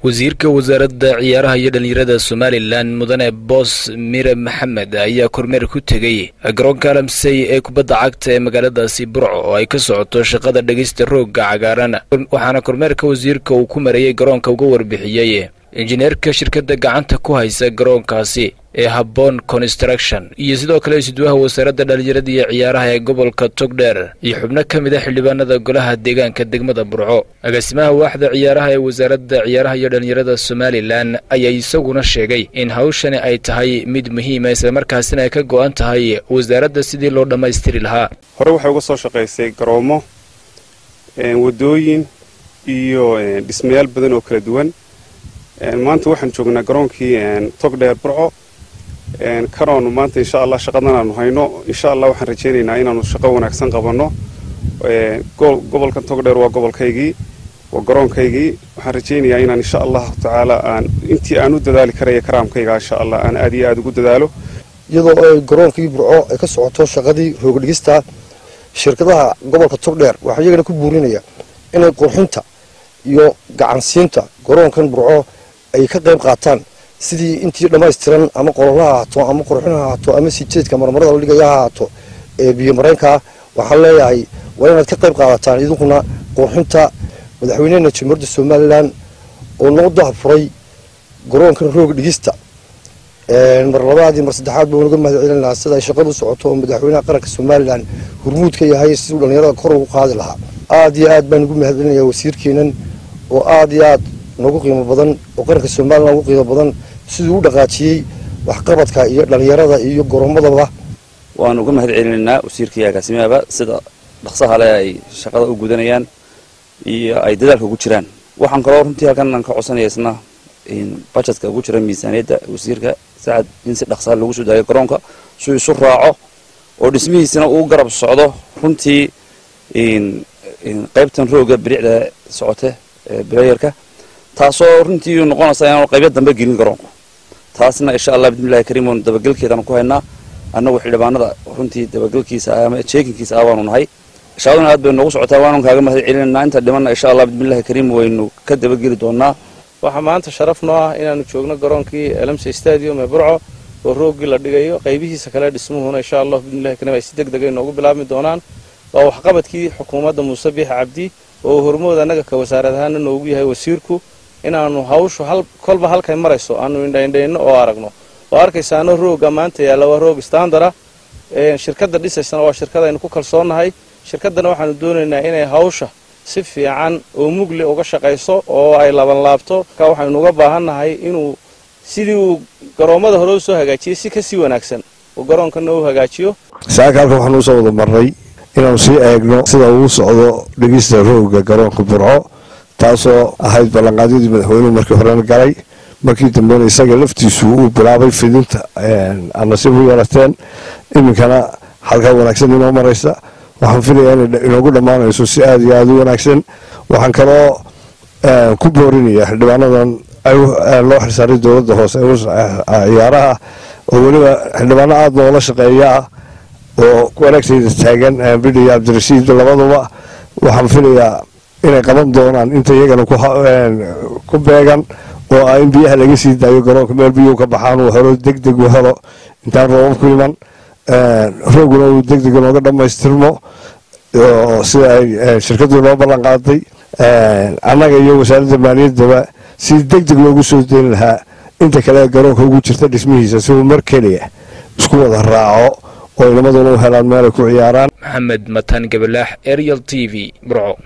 wasiirka wasaaradda ciyaaraha iyo dhallinyarada somalilan mudane boos mire maxamed ayaa kormeer ku tegey garoonka alamsey ee kubadda cagta ee magaaladaasi burco oo ay ka socoto shaqada dhegeysta roogga cagaaran waxaana kormeerka wasiirka uu ku marayey garoonka uga warbixiyey injineerka shirkadda gacanta ku haysa garoonkaasi ee habboon construction iyo sidoo kale isduwaha wasaaradda dhallinyarada iyo ciyaaraha ee gobolka togdheer iyo xubno ka mid a xildhibaanada golaha deegaanka degmada burco agaasimaha waaxda ciyaaraha ee wasaaradda ciyaaraha iyo dhallinyarada somalilan ayaa isaguna sheegay in hawshani ay tahay mid muhiima islamarkaasina ay ka go-an tahay wasaaradda sidii loo dhammaystiri lahaa hore waxay uga soo shaqaysay garoomo wadooyin iyo dhismayaal badan oo kala duwan maanta waxaan joognaa garoonkii togdheer burco kanoonu maanta insha allah shaqadan aanu hayno insha allah waxaan rajaynaynaa inaanu shaqo wanaagsan qabanno gobolkan togdheer waa gobolkaygii waa garoonkaygii waxaan rajaynayaa inaan insha allahu tacaala aan intii aan u dadaali karaya karaamkayga insha allah aan aad iyo aad ugu dadaalo iyadoo ay garoonkii burco ay ka socoto shaqadii roogdhigista shirkadaha gobolka togdheer waxaa iyagana ku buurinaya inay qurxinta iyo gacansiinta garoonkan burco ay ka qayb qaataan sidii intii dhammaystiran ama qololaha ahaato ama qurxin ha ahaato ama sijeedka marmarada la dhigaya ha ahaato ee biyo mareenkaa waxaan leeyahay waa inaad ka qayb qaadataan idinkuna qurxinta madaxweynehena jamhuuriyadda somalilan oo noo dahafuray garoonkan roog dhigista mar labaadii mar saddexaad baa unaga mahad celin lahaa sida ay shaqadu socoto oo madaxweynaha qaranka somalilan hurmuud ka yahay siduu dhallinyarada kor ugu qaadi lahaa aada iyo aad baan ugu mahad celinayaa wasiirkeenan oo aada iyo aad noogu qiimo badan oo qaranka somalilan ugu qiimo badan siduu u dhaqaajiyey waxqabadka iyo dhallinyarada iyo goroomadaba waanu uga mahad celinaynaa wasiirkaiyo agaasimaaba sida dhaqsaha le ay shaqada u gudanayaan iyo ay dadaalka ugu jiraan waxaan kaloo runtii halkan aan ka codsanaya isna bajetka ugu jira miisaaniyadda wasiirka sacad in si dhaqsaha lagu soo daayo garoonka suu isu raaco oo dhismihiisina uu garab socdo runtii qaybtan rooga biricda socote bilayarka taasoo runtii noqonaysa inaanu qaybo dambe gelin garoonku taasna insha allah bismillahi kariim oonu dabagelkeedaan ku haynaa annagu xildhibaanada runtii dabagelkiisa ama jeekinkiisa ah baanu nahay shaqaduna aad bay noogu socotaa waanu kaaga mahad celinaynaa inta dhimanna insha allah bismillahi kariim waynu ka dabageli doonaa waxaa maanta sharaf noo ah inaanu joogno garoonkii elamse stadium ee burco oo rooggii la dhigayo qaybihiisa kale dhismuhuna insha allah bismillahi kariim ay si deg deg ay noogu bilaabmi doonaan waa waxqabadkii xukuumadda muuse biix cabdi oo hormood annaga ka wasaarad ahaana noogu yahay wasiirku inaanu hawshu kolba halkay marayso aanu indhaindhayno oo aragno oo arkaysaano roogga maanta yaalla waa roog standara shirkadda dhisaysana waa shirkad aynu ku kalsoonnahay shirkaddana waxaanu doonaynaa inay hawsha si fiican oo mugli uga shaqayso oo ay labanlaabto ka waxaynu uga baahannahay inuu sidii uu garoommada hore u soo hagaajiyey si kasii wanaagsan uu garoonkana u hagaajiyo saaka halkan waxaan usoo wada marray inaanu sii eegno sida uu socdo dhegista roogga garoonka burco taasoo ahayd ballanqaadyadii madaxweynuhu markii horena galay markii dambena isaga laftiisu uu bilaabay fidinta anasiib u yeelateen iminkana halkaa wanaagsan inoo maraysa waxaan filayaa inay inoogu dhammaanayso si aada iyo aada u wanaagsan waxaan kaloo ku boorinaya xildhibaanadan loo xilsaaray dowladda hoose ciyaaraha oo weliba xildhibaano aada noola shaqeeyaa oo wanaagtayda taagan bidhi iyo cabdirashiid labaduba waxaan filayaa inay qaban doonaan inta iyagana ku beegan oo ah in biyaha laga sii daayo garoonka meel biyuhu ka baxaan uu helo deg deg u helo intaan roobab ku iman rooguna uu deg deg inooga dhammaystirmo sida ay shirkaddu noo ballan qaaday annaga iyo wasaaradda maaliyaddaba si deg deg loogu soo deyn lahaa inta kale garoonka ugu jirta dhismihiisa si uu mar keliya isku wada raaco oo inamaduna u helaan meel ay ku ciyaaraan maxamed matan gabalaax ariel t v burco